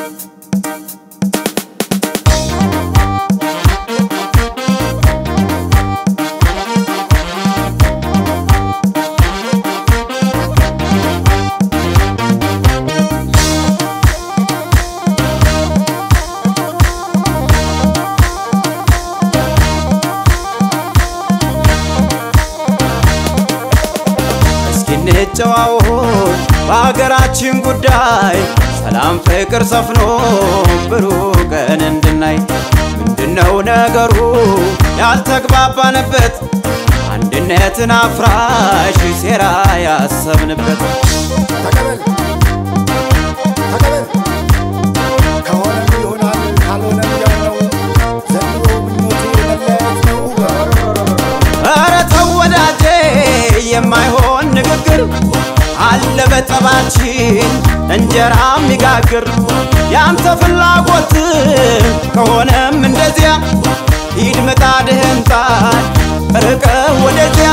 እስኪ እንጨዋወት በሀገራችን ጉዳይ ሰላም ፍቅር ሰፍኖ ብሩህ ቀን እንድናይ ምንድነው ነገሩ ያልተግባባንበት አንድነትን አፍራሽ ሴራ ያሰብንበት ተቀበል ተቀበል ከሆነም ይሆናል ካልሆነም ያው ነው ዘንድሮ ምኞቴ መለያየት ነው ኧረ ተው ወዳጄ የማይሆን ንግግር አለ በጠባችን እንጀራ የሚጋግር ያንተ ፍላጎት ከሆነም እንደዚያ ሂድ ምጣድህን ጣል ርቀህ ወደዚያ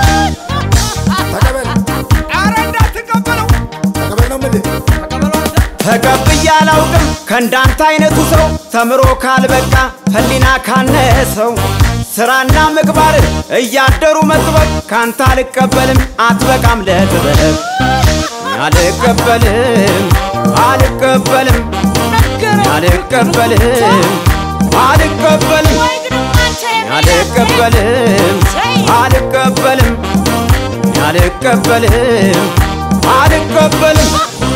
ተቀበል ኧረ እንዳትቀበለው ተቀበል ነው የምልህ ተቀብዬ አላውቅም ከእንዳንተ አይነቱ ሰው ተምሮ ካልበቃ ህሊና ካነሰው ስራና ምግባር እያደሩ መጥበቅ ካንተ አልቀበልም አትበቃም ለጥበብ አልቀበልም አልቀበልም አልቀበልም አልቀበልም አልቀበልም አልቀበልም አልቀበልም አልቀበልም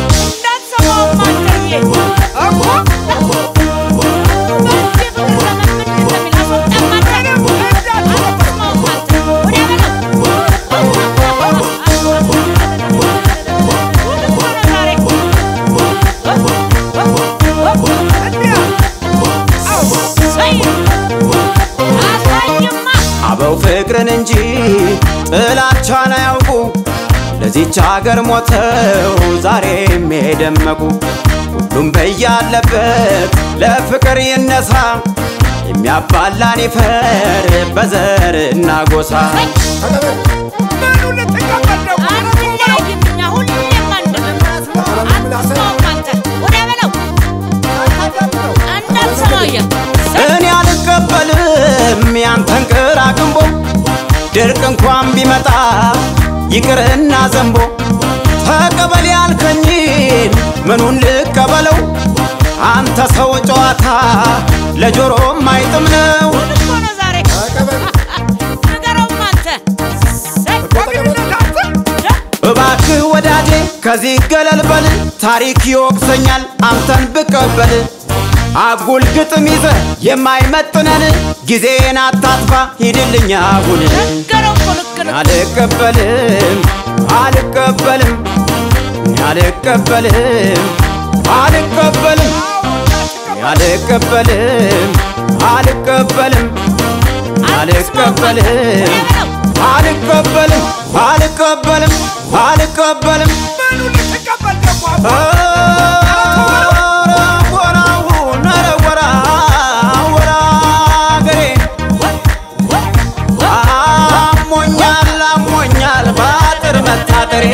አበው ፍቅርን እንጂ ጥላቻን አያውቁ ለዚች ሀገር ሞተው ዛሬም የደመቁ ሁሉም በያለበት ለፍቅር ይነሳ የሚያባላን ይፈር በዘር እና ጎሳ ተቀበል ምኑ ልትቀበል ነው? እኔ አልቀበልም ያንተን ቅር አቅንቦ ድርቅ እንኳን ቢመጣ ይቅርና ዘንቦ ተቀበል ያልከኝን ምኑን ልቀበለው አንተ ሰው ጨዋታ ለጆሮም አይጥም ነው ተቀበል እባክህ ወዳጄ ከዚህ ገለል በል ታሪክ ይወቅሰኛል አንተን ብቀበል አጉል ግጥም ይዘ የማይመጥነን ጊዜን አታጥፋ ሂድልኝ አሁን አልቀበልም አልቀበልም አልቀበልም አልቀበልም አልቀበልም አልቀበልም አልቀበልም አልቀበልም አልቀበልም አልቀበልም ምኑ ልትቀበል ደግሞ? ኧረ ወራውን ኧረ ወራ ወራ አገሬ አሞኛል አሞኛል ባጥር መታጠሬ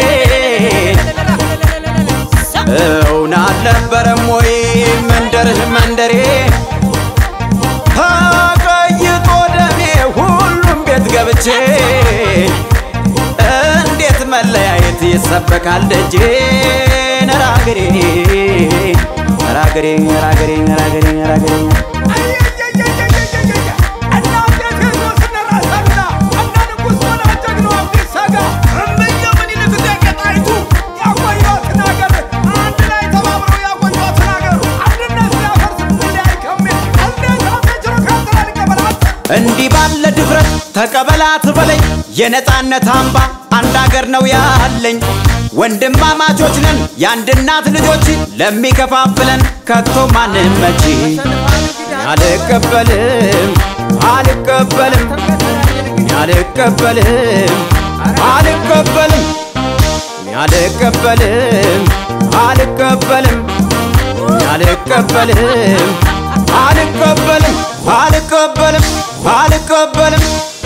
እውን አልነበረም ወይ መንደርህ መንደሬ ተቀይጦ ደሜ ሁሉም ቤት ገብቼ እንዴት መለያየት ይሰበካል ደጄ ነራገሬ ነራገሬ ነራገሬ ነራገሬ ነራገሬ አየየየየየየየ! እናቴ ቴዎድሮስና ራስ አሉላ፣ እነ ንጉሥ ሆና ጀግናው አብዲሳ ጋ፣ እምዬ ምኒልክ እቴጌ ጣይቱ ያቆዩአትን አገር አንድ ላይ ተባብረው ያቆዩአትን አገር አንድነት ሲያፈርስ እንለያይ ከሚል እንዴት አፌ ችሎ ካንተ ላይ ልቀበላት? እንዲህ ባለ ድፍረት ተቀበላት በለኝ የነፃነት አምባ አንድ አገር ነው ያለኝ ወንድማማቾች ነን የአንድ እናት ልጆች ለሚከፋፍለን ከቶ ማንም መቺ አልቀበልም አልቀበልም አልቀበልም አልቀበልም አልቀበልም አልቀበልም አልቀበልም አልቀበልም አልቀበልም አልቀበልም